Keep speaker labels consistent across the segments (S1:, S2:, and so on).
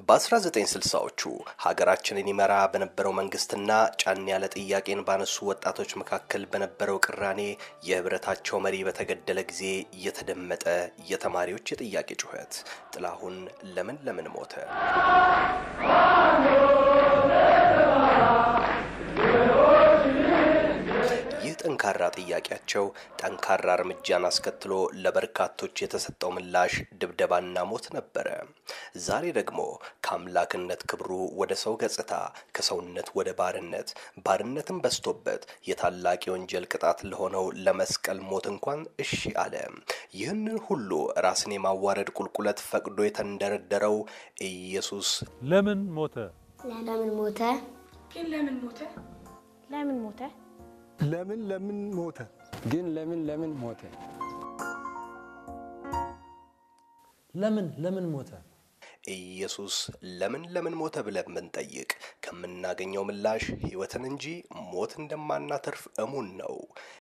S1: በ1960ዎቹ ሀገራችንን ይመራ በነበረው መንግስትና ጫን ያለ ጥያቄን ባነሱ ወጣቶች መካከል በነበረው ቅራኔ የህብረታቸው መሪ በተገደለ ጊዜ የተደመጠ የተማሪዎች የጥያቄ ጩኸት ጥላሁን ለምን ለምን ሞተ? ይህ ጠንካራ ጥያቄያቸው ጠንካራ እርምጃን አስከትሎ ለበርካቶች የተሰጠው ምላሽ ድብደባና ሞት ነበረ። ዛሬ ደግሞ ከአምላክነት ክብሩ ወደ ሰው ገጽታ፣ ከሰውነት ወደ ባርነት፣ ባርነትን በስቶበት የታላቅ የወንጀል ቅጣት ለሆነው ለመስቀል ሞት እንኳን እሺ አለ። ይህንን ሁሉ ራስን የማዋረድ ቁልቁለት ፈቅዶ የተንደረደረው ኢየሱስ
S2: ለምን ሞተ?
S3: ለምን ሞተ?
S4: ግን ለምን ሞተ?
S3: ለምን ሞተ?
S5: ለምን ለምን ሞተ?
S6: ግን ለምን ለምን ሞተ?
S2: ለምን ለምን ሞተ?
S1: ኢየሱስ ለምን ለምን ሞተ ብለን ብንጠይቅ ከምናገኘው ምላሽ ሕይወትን እንጂ ሞት እንደማናተርፍ እሙን ነው።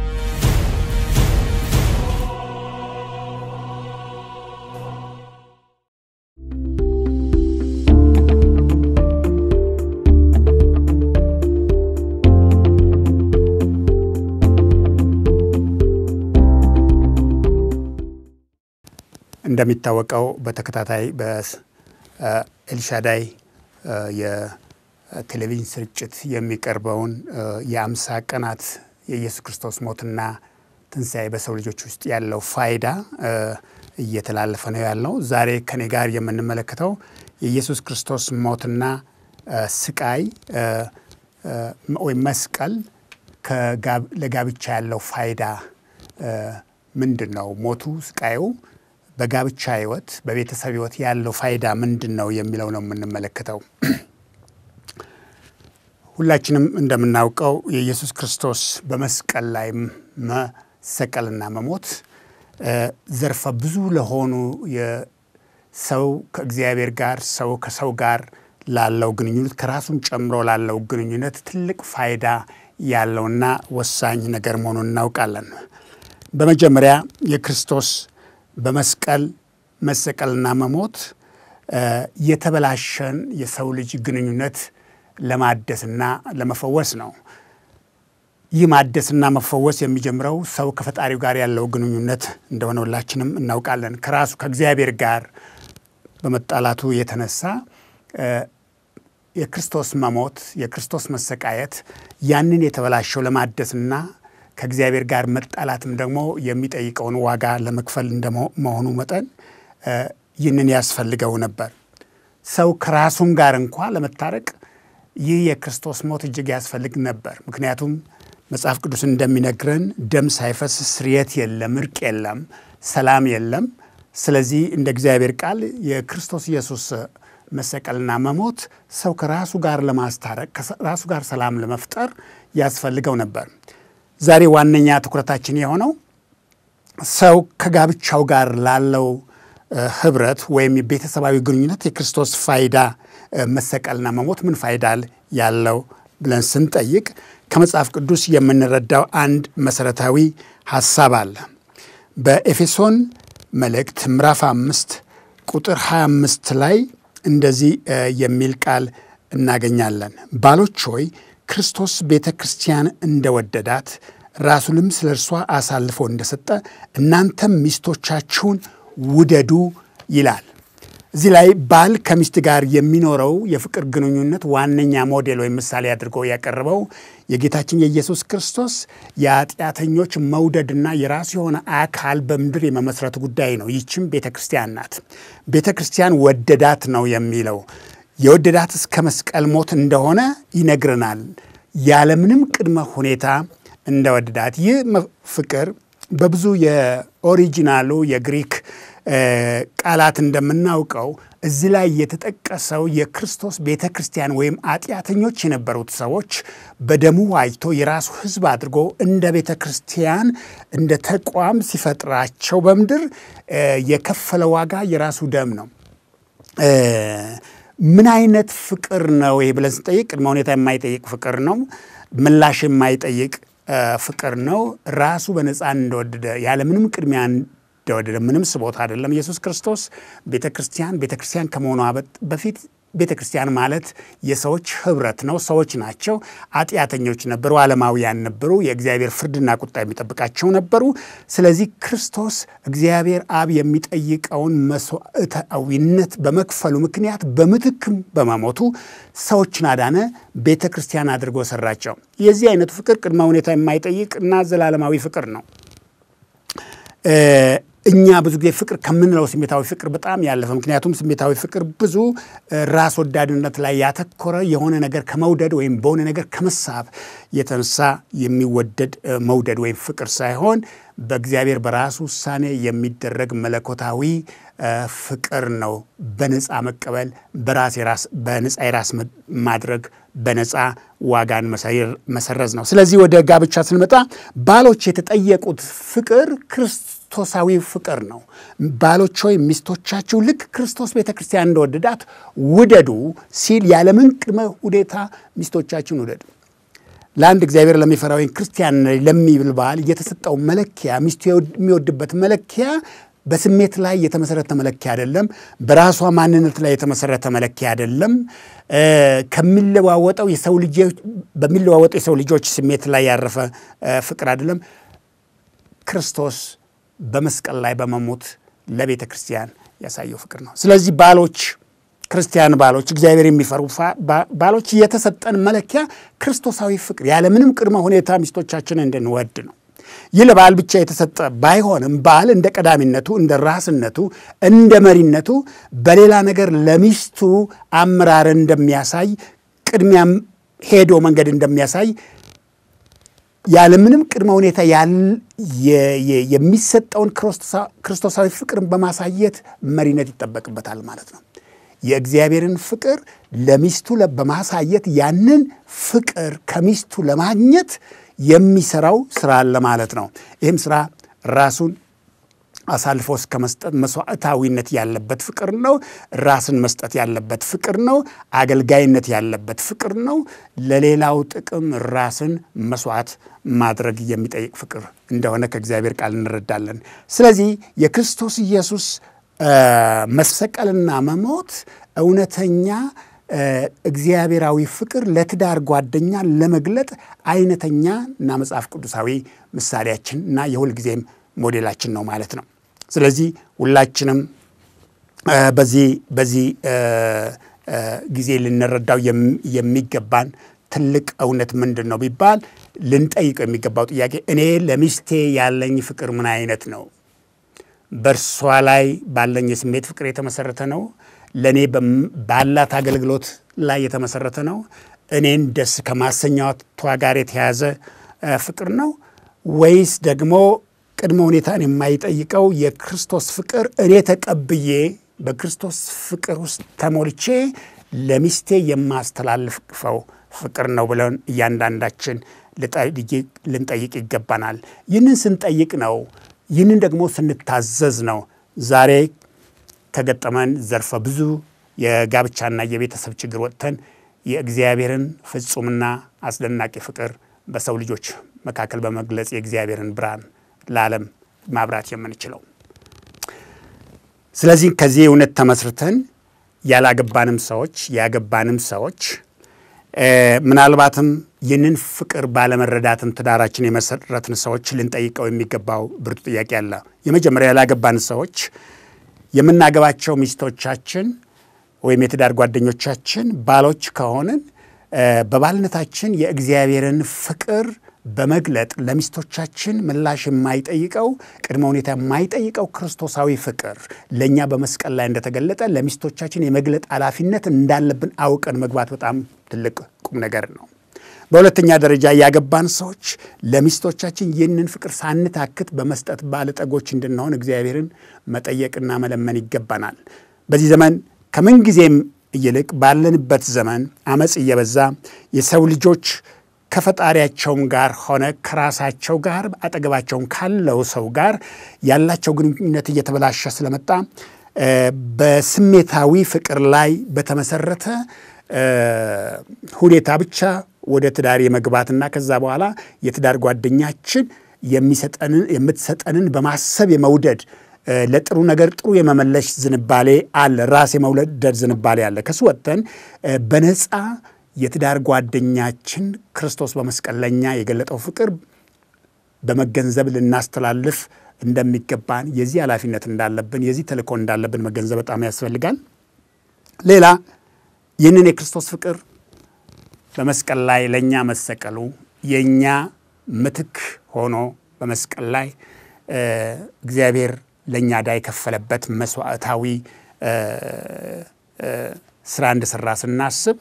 S5: እንደሚታወቀው በተከታታይ በኤልሻዳይ የቴሌቪዥን ስርጭት የሚቀርበውን የአምሳ ቀናት የኢየሱስ ክርስቶስ ሞትና ትንሣኤ በሰው ልጆች ውስጥ ያለው ፋይዳ እየተላለፈ ነው ያለው። ዛሬ ከኔ ጋር የምንመለከተው የኢየሱስ ክርስቶስ ሞትና ስቃይ ወይም መስቀል ለጋብቻ ያለው ፋይዳ ምንድን ነው? ሞቱ ስቃዩ በጋብቻ ሕይወት በቤተሰብ ሕይወት ያለው ፋይዳ ምንድን ነው የሚለው ነው የምንመለከተው። ሁላችንም እንደምናውቀው የኢየሱስ ክርስቶስ በመስቀል ላይ መሰቀልና መሞት ዘርፈ ብዙ ለሆኑ የሰው ከእግዚአብሔር ጋር ሰው ከሰው ጋር ላለው ግንኙነት ከራሱም ጨምሮ ላለው ግንኙነት ትልቅ ፋይዳ ያለውና ወሳኝ ነገር መሆኑን እናውቃለን። በመጀመሪያ የክርስቶስ በመስቀል መሰቀልና መሞት የተበላሸን የሰው ልጅ ግንኙነት ለማደስና ለመፈወስ ነው። ይህ ማደስና መፈወስ የሚጀምረው ሰው ከፈጣሪው ጋር ያለው ግንኙነት እንደሆነ ሁላችንም እናውቃለን። ከራሱ ከእግዚአብሔር ጋር በመጣላቱ የተነሳ የክርስቶስ መሞት፣ የክርስቶስ መሰቃየት ያንን የተበላሸው ለማደስና ከእግዚአብሔር ጋር መጣላትም ደግሞ የሚጠይቀውን ዋጋ ለመክፈል እንደመሆኑ መጠን ይህንን ያስፈልገው ነበር። ሰው ከራሱም ጋር እንኳ ለመታረቅ ይህ የክርስቶስ ሞት እጅግ ያስፈልግ ነበር። ምክንያቱም መጽሐፍ ቅዱስ እንደሚነግረን ደም ሳይፈስ ስርየት የለም፣ እርቅ የለም፣ ሰላም የለም። ስለዚህ እንደ እግዚአብሔር ቃል የክርስቶስ ኢየሱስ መሰቀልና መሞት ሰው ከራሱ ጋር ለማስታረቅ ከራሱ ጋር ሰላም ለመፍጠር ያስፈልገው ነበር። ዛሬ ዋነኛ ትኩረታችን የሆነው ሰው ከጋብቻው ጋር ላለው ህብረት ወይም የቤተሰባዊ ግንኙነት የክርስቶስ ፋይዳ መሰቀልና መሞት ምን ፋይዳ ያለው ብለን ስንጠይቅ ከመጽሐፍ ቅዱስ የምንረዳው አንድ መሰረታዊ ሐሳብ አለ። በኤፌሶን መልእክት ምዕራፍ አምስት ቁጥር 25 ላይ እንደዚህ የሚል ቃል እናገኛለን። ባሎች ሆይ ክርስቶስ ቤተ ክርስቲያን እንደወደዳት ራሱንም ስለ እርሷ አሳልፎ እንደሰጠ እናንተም ሚስቶቻችሁን ውደዱ ይላል። እዚህ ላይ ባል ከሚስት ጋር የሚኖረው የፍቅር ግንኙነት ዋነኛ ሞዴል ወይም ምሳሌ አድርጎ ያቀረበው የጌታችን የኢየሱስ ክርስቶስ የኃጢአተኞች መውደድና የራሱ የሆነ አካል በምድር የመመስረት ጉዳይ ነው። ይችም ቤተ ክርስቲያን ናት። ቤተ ክርስቲያን ወደዳት ነው የሚለው የወደዳት እስከ መስቀል ሞት እንደሆነ ይነግረናል። ያለምንም ቅድመ ሁኔታ እንደወደዳት ይህ ፍቅር በብዙ የኦሪጂናሉ የግሪክ ቃላት እንደምናውቀው እዚህ ላይ የተጠቀሰው የክርስቶስ ቤተ ክርስቲያን ወይም ኃጢአተኞች የነበሩት ሰዎች በደሙ ዋጅቶ የራሱ ሕዝብ አድርጎ እንደ ቤተ ክርስቲያን እንደ ተቋም ሲፈጥራቸው በምድር የከፈለ ዋጋ የራሱ ደም ነው። ምን አይነት ፍቅር ነው ይሄ ብለን ስንጠይቅ ቅድመ ሁኔታ የማይጠይቅ ፍቅር ነው። ምላሽ የማይጠይቅ ፍቅር ነው። ራሱ በነፃ እንደወደደ ያለምንም ቅድሚያ እንደወደደ ምንም ስቦታ አይደለም። ኢየሱስ ክርስቶስ ቤተ ክርስቲያን ቤተ ክርስቲያን ከመሆኗ በፊት ቤተ ክርስቲያን ማለት የሰዎች ህብረት ነው። ሰዎች ናቸው። ኃጢአተኞች ነበሩ፣ ዓለማውያን ነበሩ። የእግዚአብሔር ፍርድና ቁጣ የሚጠብቃቸው ነበሩ። ስለዚህ ክርስቶስ እግዚአብሔር አብ የሚጠይቀውን መስዋዕታዊነት በመክፈሉ ምክንያት በምትክም በመሞቱ ሰዎችን አዳነ፣ ቤተ ክርስቲያን አድርጎ ሰራቸው። የዚህ አይነቱ ፍቅር ቅድመ ሁኔታ የማይጠይቅ እና ዘላለማዊ ፍቅር ነው። እኛ ብዙ ጊዜ ፍቅር ከምንለው ስሜታዊ ፍቅር በጣም ያለፈ ምክንያቱም ስሜታዊ ፍቅር ብዙ ራስ ወዳድነት ላይ ያተኮረ የሆነ ነገር ከመውደድ ወይም በሆነ ነገር ከመሳብ የተነሳ የሚወደድ መውደድ ወይም ፍቅር ሳይሆን በእግዚአብሔር በራሱ ውሳኔ የሚደረግ መለኮታዊ ፍቅር ነው። በነፃ መቀበል፣ በራስ የራስ በነፃ የራስ ማድረግ፣ በነፃ ዋጋን መሰረዝ ነው። ስለዚህ ወደ ጋብቻ ስንመጣ ባሎች የተጠየቁት ፍቅር ክርስቶሳዊ ፍቅር ነው። ባሎች ሆይ ሚስቶቻችሁ ልክ ክርስቶስ ቤተ ክርስቲያን እንደወደዳት ውደዱ ሲል ያለምን ቅድመ ሁኔታ ሚስቶቻችሁን ውደዱ። ለአንድ እግዚአብሔር ለሚፈራ ወይም ክርስቲያን ለሚብል ባል የተሰጠው መለኪያ ሚስቱ የሚወድበት መለኪያ በስሜት ላይ የተመሰረተ መለኪያ አይደለም። በራሷ ማንነት ላይ የተመሰረተ መለኪያ አይደለም። ከሚለዋወጠው የሰው ልጆች በሚለዋወጠው የሰው ልጆች ስሜት ላይ ያረፈ ፍቅር አይደለም። ክርስቶስ በመስቀል ላይ በመሞት ለቤተ ክርስቲያን ያሳየው ፍቅር ነው። ስለዚህ ባሎች ክርስቲያን ባሎች እግዚአብሔር የሚፈሩ ባሎች የተሰጠን መለኪያ ክርስቶሳዊ ፍቅር ያለምንም ቅድመ ሁኔታ ሚስቶቻችንን እንድንወድ ነው። ይህ ለባል ብቻ የተሰጠ ባይሆንም ባል እንደ ቀዳሚነቱ፣ እንደ ራስነቱ፣ እንደ መሪነቱ በሌላ ነገር ለሚስቱ አመራርን እንደሚያሳይ ቅድሚያም ሄዶ መንገድ እንደሚያሳይ ያለምንም ቅድመ ሁኔታ የሚሰጠውን ክርስቶሳዊ ፍቅርን በማሳየት መሪነት ይጠበቅበታል ማለት ነው። የእግዚአብሔርን ፍቅር ለሚስቱ በማሳየት ያንን ፍቅር ከሚስቱ ለማግኘት የሚሰራው ስራ አለ ማለት ነው። ይህም ስራ ራሱን አሳልፎ እስከ መስጠት መስዋዕታዊነት ያለበት ፍቅር ነው። ራስን መስጠት ያለበት ፍቅር ነው። አገልጋይነት ያለበት ፍቅር ነው። ለሌላው ጥቅም ራስን መስዋዕት ማድረግ የሚጠይቅ ፍቅር እንደሆነ ከእግዚአብሔር ቃል እንረዳለን። ስለዚህ የክርስቶስ ኢየሱስ መሰቀልና መሞት እውነተኛ እግዚአብሔራዊ ፍቅር ለትዳር ጓደኛ ለመግለጥ አይነተኛ እና መጽሐፍ ቅዱሳዊ ምሳሌያችን እና የሁልጊዜም ሞዴላችን ነው ማለት ነው። ስለዚህ ሁላችንም በዚህ በዚህ ጊዜ ልንረዳው የሚገባን ትልቅ እውነት ምንድን ነው ቢባል ልንጠይቀው የሚገባው ጥያቄ እኔ ለሚስቴ ያለኝ ፍቅር ምን አይነት ነው? በእርሷ ላይ ባለኝ የስሜት ፍቅር የተመሰረተ ነው? ለእኔ ባላት አገልግሎት ላይ የተመሰረተ ነው? እኔን ደስ ከማሰኛቷ ጋር የተያዘ ፍቅር ነው ወይስ ደግሞ ቅድመ ሁኔታን የማይጠይቀው የክርስቶስ ፍቅር እኔ ተቀብዬ በክርስቶስ ፍቅር ውስጥ ተሞልቼ ለሚስቴ የማስተላልፈው ፍቅር ነው ብለን እያንዳንዳችን ልንጠይቅ ይገባናል። ይህንን ስንጠይቅ ነው ይህንን ደግሞ ስንታዘዝ ነው ዛሬ ከገጠመን ዘርፈ ብዙ የጋብቻና የቤተሰብ ችግር ወጥተን የእግዚአብሔርን ፍጹምና አስደናቂ ፍቅር በሰው ልጆች መካከል በመግለጽ የእግዚአብሔርን ብርሃን ለዓለም ማብራት የምንችለው። ስለዚህ ከዚህ እውነት ተመስርተን ያላገባንም ሰዎች ያገባንም ሰዎች ምናልባትም ይህንን ፍቅር ባለመረዳትም ትዳራችን የመሰረትን ሰዎች ልንጠይቀው የሚገባው ብርቱ ጥያቄ አለ። የመጀመሪያ ያላገባን ሰዎች የምናገባቸው ሚስቶቻችን ወይም የትዳር ጓደኞቻችን ባሎች ከሆንን በባልነታችን የእግዚአብሔርን ፍቅር በመግለጥ ለሚስቶቻችን ምላሽ የማይጠይቀው ቅድመ ሁኔታ የማይጠይቀው ክርስቶሳዊ ፍቅር ለእኛ በመስቀል ላይ እንደተገለጠ ለሚስቶቻችን የመግለጥ ኃላፊነት እንዳለብን አውቀን መግባት በጣም ትልቅ ቁም ነገር ነው። በሁለተኛ ደረጃ ያገባን ሰዎች ለሚስቶቻችን ይህንን ፍቅር ሳንታክት በመስጠት ባለጠጎች እንድንሆን እግዚአብሔርን መጠየቅና መለመን ይገባናል። በዚህ ዘመን ከምንጊዜም ይልቅ ባለንበት ዘመን አመፅ እየበዛ የሰው ልጆች ከፈጣሪያቸውም ጋር ሆነ ከራሳቸው ጋር አጠገባቸውን ካለው ሰው ጋር ያላቸው ግንኙነት እየተበላሸ ስለመጣ በስሜታዊ ፍቅር ላይ በተመሰረተ ሁኔታ ብቻ ወደ ትዳር የመግባትና ከዛ በኋላ የትዳር ጓደኛችን የምትሰጠንን በማሰብ የመውደድ ለጥሩ ነገር ጥሩ የመመለስ ዝንባሌ አለ። ራስ የመውለደድ ዝንባሌ አለ። ከሱ ወጥተን በነፃ የትዳር ጓደኛችን ክርስቶስ በመስቀል ለኛ የገለጠው ፍቅር በመገንዘብ ልናስተላልፍ እንደሚገባን የዚህ ኃላፊነት እንዳለብን የዚህ ተልእኮ እንዳለብን መገንዘብ በጣም ያስፈልጋል። ሌላ ይህንን የክርስቶስ ፍቅር በመስቀል ላይ ለእኛ መሰቀሉ የእኛ ምትክ ሆኖ በመስቀል ላይ እግዚአብሔር ለእኛ ዕዳ የከፈለበት መስዋዕታዊ ስራ እንደሰራ ስናስብ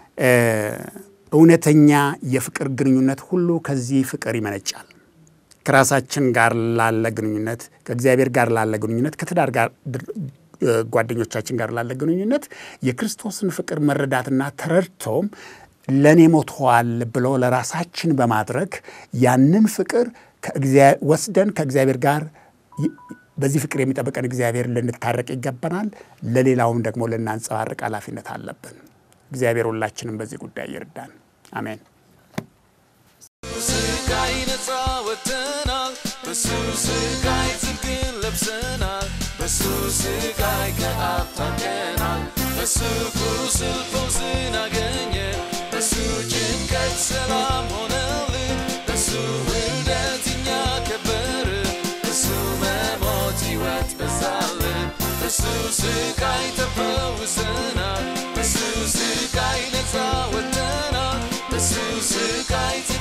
S5: እውነተኛ የፍቅር ግንኙነት ሁሉ ከዚህ ፍቅር ይመነጫል። ከራሳችን ጋር ላለ ግንኙነት፣ ከእግዚአብሔር ጋር ላለ ግንኙነት፣ ከትዳር ጋር ጓደኞቻችን ጋር ላለ ግንኙነት የክርስቶስን ፍቅር መረዳትና ተረድቶም ለእኔ ሞተዋል ብሎ ለራሳችን በማድረግ ያንን ፍቅር ወስደን ከእግዚአብሔር ጋር በዚህ ፍቅር የሚጠብቀን እግዚአብሔር ልንታረቅ ይገባናል። ለሌላውም ደግሞ ልናንጸባርቅ ኃላፊነት አለብን። እግዚአብሔር ሁላችንም በዚህ ጉዳይ ይርዳን። አሜን።
S4: ስቃይ ነፃ ወጥተናል። በሱ ስቃይ ጽድቅን ለብሰናል። በሱ ስቃይ ከአብ ታርቀናል። በሱ ቁስል ፈውስን አገኘን። በሱ ጭንቀት ሰላም ሆነልን። በሱ ውርደት እኛ ከበርን። በሱ መሞት ሕይወት በዛልን። በሱ ስቃይ ተፈውሰናል። በሱ ስቃይ ነፃ ወጥተናል። በሱ ስቃይ